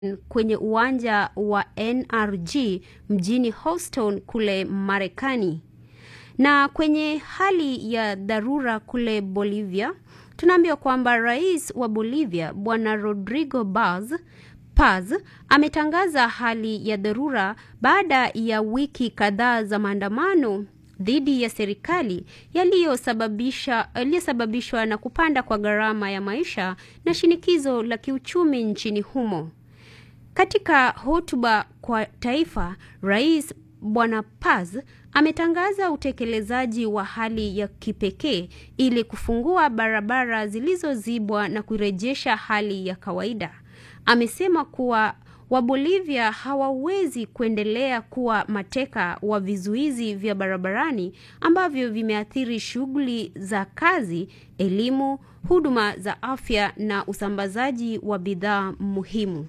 kwenye uwanja wa NRG mjini Houston kule Marekani. Na kwenye hali ya dharura kule Bolivia, tunaambiwa kwamba rais wa Bolivia Bwana Rodrigo Paz Paz ametangaza hali ya dharura baada ya wiki kadhaa za maandamano dhidi ya serikali yaliyosababisha yaliyosababishwa na kupanda kwa gharama ya maisha na shinikizo la kiuchumi nchini humo. Katika hotuba kwa taifa, Rais Bwana Paz ametangaza utekelezaji wa hali ya kipekee ili kufungua barabara zilizozibwa na kurejesha hali ya kawaida. Amesema kuwa Wabolivia hawawezi kuendelea kuwa mateka wa vizuizi vya barabarani ambavyo vimeathiri shughuli za kazi, elimu, huduma za afya na usambazaji wa bidhaa muhimu.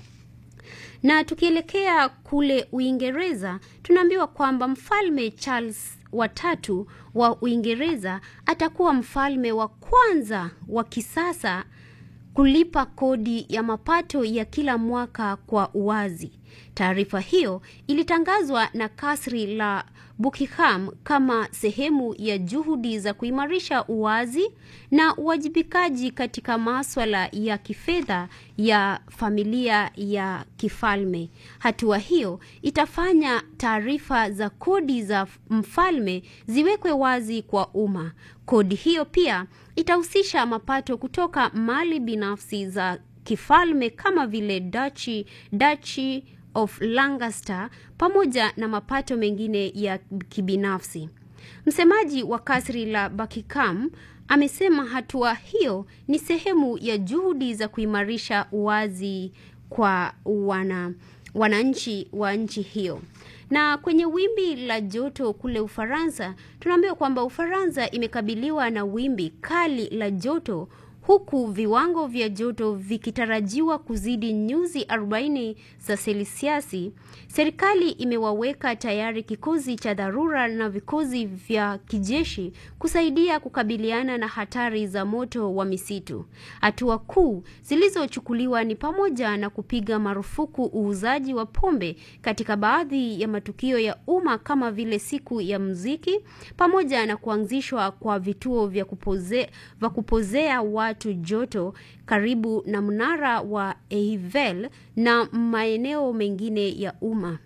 Na tukielekea kule Uingereza, tunaambiwa kwamba Mfalme Charles watatu wa Uingereza atakuwa mfalme wa kwanza wa kisasa kulipa kodi ya mapato ya kila mwaka kwa uwazi. Taarifa hiyo ilitangazwa na kasri la Buckingham kama sehemu ya juhudi za kuimarisha uwazi na uwajibikaji katika maswala ya kifedha ya familia ya kifalme. Hatua hiyo itafanya taarifa za kodi za mfalme ziwekwe wazi kwa umma. Kodi hiyo pia itahusisha mapato kutoka mali binafsi za kifalme kama vile Duchy, Duchy of Lancaster pamoja na mapato mengine ya kibinafsi. Msemaji wa kasri la Buckingham amesema hatua hiyo ni sehemu ya juhudi za kuimarisha uwazi kwa wana wananchi wa nchi hiyo. Na kwenye wimbi la joto kule Ufaransa, tunaambiwa kwamba Ufaransa imekabiliwa na wimbi kali la joto huku viwango vya joto vikitarajiwa kuzidi nyuzi 40 za selisiasi. Serikali imewaweka tayari kikosi cha dharura na vikosi vya kijeshi kusaidia kukabiliana na hatari za moto wa misitu. Hatua kuu zilizochukuliwa ni pamoja na kupiga marufuku uuzaji wa pombe katika baadhi ya matukio ya umma kama vile siku ya muziki, pamoja na kuanzishwa kwa vituo vya kupoze, vya kupozea watu joto karibu na mnara wa Eiffel na maeneo mengine ya umma.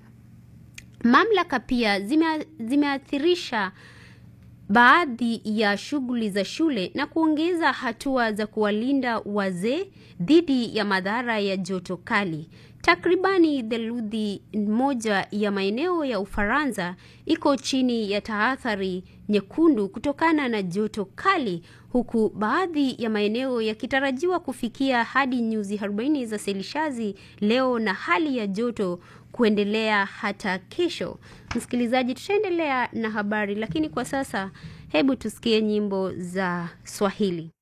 Mamlaka pia zime, zimeathirisha baadhi ya shughuli za shule na kuongeza hatua za kuwalinda wazee dhidi ya madhara ya joto kali. Takribani theluthi moja ya maeneo ya Ufaransa iko chini ya tahadhari nyekundu kutokana na joto kali, huku baadhi ya maeneo yakitarajiwa kufikia hadi nyuzi 40 za selishazi leo na hali ya joto kuendelea hata kesho. Msikilizaji, tutaendelea na habari, lakini kwa sasa hebu tusikie nyimbo za Swahili.